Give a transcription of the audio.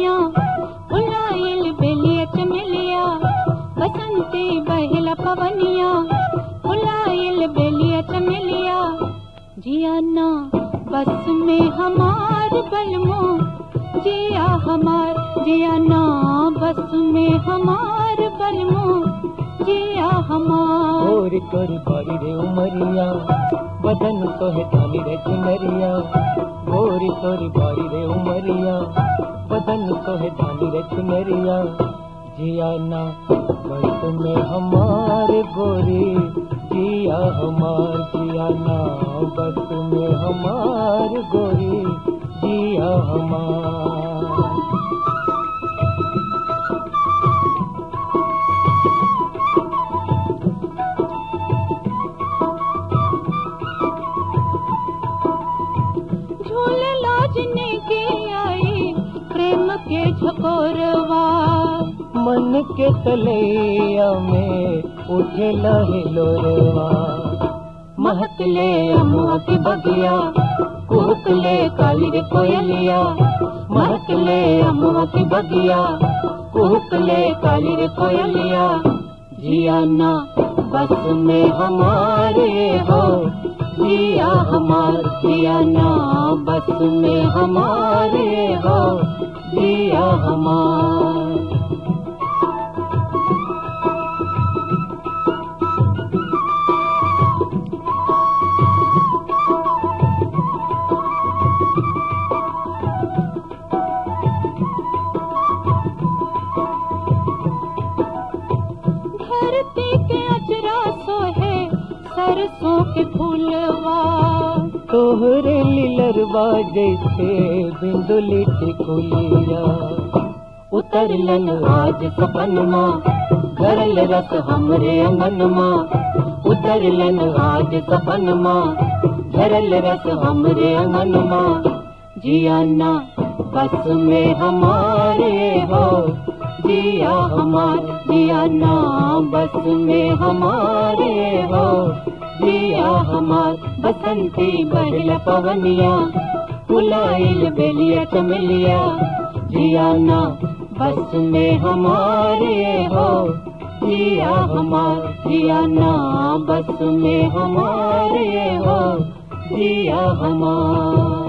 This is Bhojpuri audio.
पवनिया उलाइल बेलिया चमेलिया बसंती बहला पवनिया उलाइल बेलिया चमेलिया जियाना बस में हमार बलमो जिया हमार जियाना बस में हमार बलमो जिया हमार गोरी तोरी बारी रे उमरिया बदन तो है धानी रे चुनरिया गोरी तोरी बारी रे उमरिया बदन तो है धानी रे चुनरिया जिया ना बस में हमारे गोरी जिया हमार जिया ना बस में हमार गोरी जिया हमार झूले लाजने के आई प्रेम के झकोरवा मन के तलैया में उठे लहे लोरवा महकले अमोती बगिया कुहकले काली रे कोयलिया महकले अमोती बगिया कुहकले काली रे कोयलिया जिया ना बस में हमारे हो जिया हमार जिया ना बस में हमारे हो जिया हमार धरती के अजरा सोहे सरसों के फूलवा तोहरे लीलरवा जैसे बिंदुली टिकुलिया उतरलन आज सपनमा घरल रस हमरे अंगनमा उतरलन आज सपनमा घरल रस हमरे अंगनमा जियाना बस में हमारे हो जिया हमार जियाना बस में हमारे हो जिया हमार बसंती बहल पवनिया फुलाइल बेलिया चमेलिया जियाना बस में हमारे हो जिया हमार जियाना बस में हमारे हो जिया हमार